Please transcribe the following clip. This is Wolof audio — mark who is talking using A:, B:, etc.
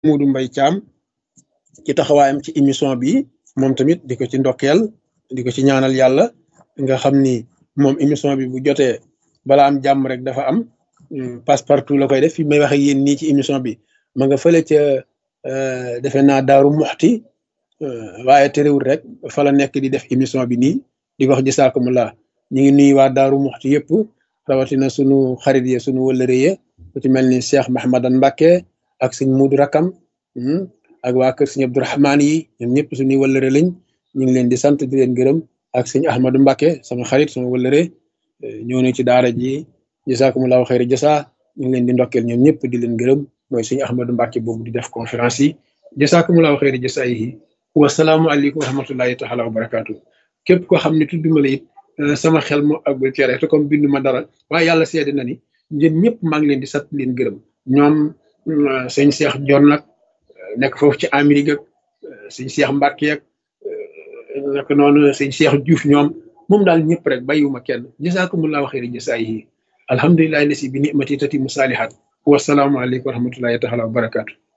A: Muudu Mbay Caam ci taxawaayam ci émission bi moom tamit di ko ci ndokkeel di ko ci ñaanal yàlla nga xam ni moom émission bi bu jotee bala am jàmm rek dafa am passe partout la koy def fi may wax ak yéen nii ci émission bi ma nga fële ca defe naa daaru muxti waaye terewul rek fa la nekk di def émission bi nii di wax jisaakumulaa ñu ngi nuyu waa daaru muxti yëpp rawatina sunu xarit yi sunu wëllëre yi ku ci mel ni Cheikh Mahamadan Mbacke ak sëñ Muudu Rakam ak waa kër sëñ Abdourahmaan yi ñoom ñëpp suñuy wëllëre lañ ñu ngi leen di sant di leen gërëm ak sëñ Ahmadou Mbacke sama xarit sama wëllëre ñoo ne ci daara ji jisaakumulaahu xayri jasa ñu ngi leen di ndokkeel ñoom ñëpp di leen gërëm mooy sëñ Ahmadou Mbacke boobu di def conférence yi jisaakumulaahu xayri jasa yi wasalaamualeykum wa rahmatullahi taala wa barakaatu képp koo xam ne tudduma la it sama xel moo àggul ci rek te comme bindu ma dara waaye yàlla seede na ni yéen ñëpp maa ngi leen di sant leen gërëm ñoom sëñ Cheikh Dior nag nekk foofu ci Amérique ak sëñ Cheikh Mbacke ak nak noonu sëñ Cheikh Diouf ñoom moom daal ñëpp rek bàyyiwuma kenn jasaakumullahu xayri jasaayihi alhamdulillahi lasi bi nimati tati mu saalihat wasalaamualeykum wa rahmatullahi taala wa barakaatu